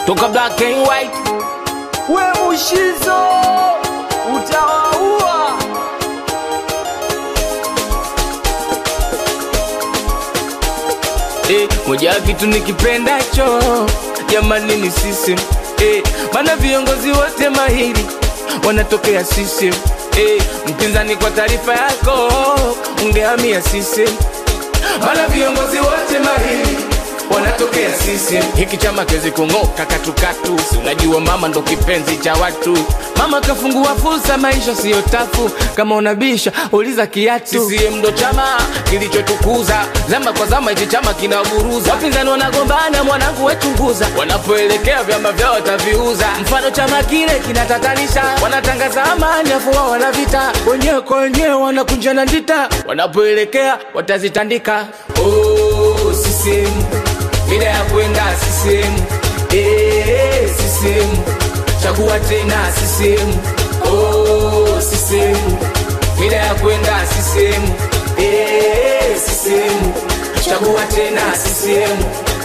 toka black and white we mushizo utawaua eh, moja ya kitu nikipendacho jamani ni system eh, maana viongozi wote mahiri wanatokea system eh, mpinzani kwa taarifa yako ungehamia system maana viongozi wote mahiri wanatokea system hiki chama kezi kung'oka katukatu si unajua mama ndo kipenzi cha watu mama kafungua fursa maisha siyo tafu kama unabisha uliza kiatu CCM ndo chama kilichotukuza zama kwa zama hichi chama kinaburuza wapinzani wanagombana mwanangu wechunguza wanapoelekea vyama vyao wataviuza mfano chama kile kinatatanisha wanatangaza amani afu wao wanavita wenyewe kwa wenyewe wanakunjana ndita wanapoelekea watazitandika oh, CCM mida ya kwenda CCM eh, CCM chagua tena CCM oh, CCM mida ya kwenda CCM eh, CCM chagua tena CCM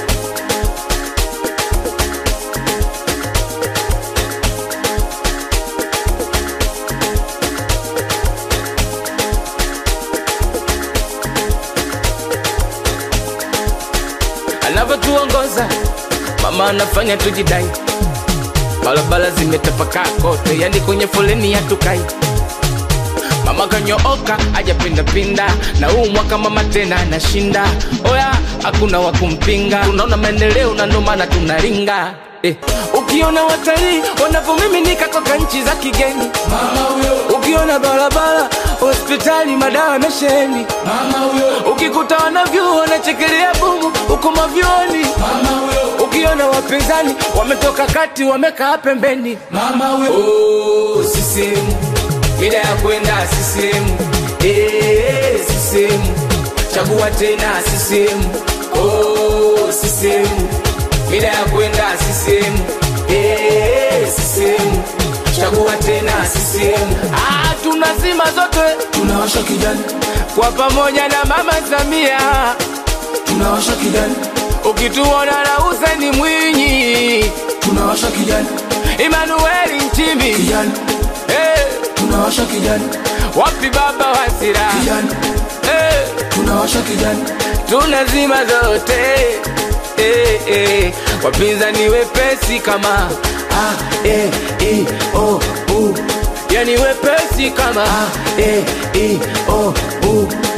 anavyotuongoza mama anafanya tujidai barabara zimetapakaa kote yani kwenye foleni hatukai mama kanyooka ajapindapinda na huu mwaka mama tena anashinda oya hakuna wa kumpinga unaona maendeleo na ndo maana tunaringa Eh, ukiona watalii wanavyomiminika toka nchi za kigeni mama huyo ukiona barabara hospitali madawa mesheni mama huyo ukikuta wanavyuo wanachekelea bumu huko mavyoni mama huyo ukiona wapinzani wametoka kati wamekaa pembeni mama huyo oh, CCM mida ya kwenda CCM eh, CCM chagua tena CCM oh, CCM mida ya kwenda CCM eh, CCM chagua tena CCM ah, tunazima zote tunawasha kijani kwa pamoja na mama Samia tunawasha kijani ukituona na Hussein Mwinyi tunawasha kijani Emmanuel Nchimbi kijani eh, tunawasha kijani wapi baba Wasira kijani eh, tunawasha kijani tunazima zote eh, eh, wapinzani wepesi kama a e i o u yani wepesi kama a e i o u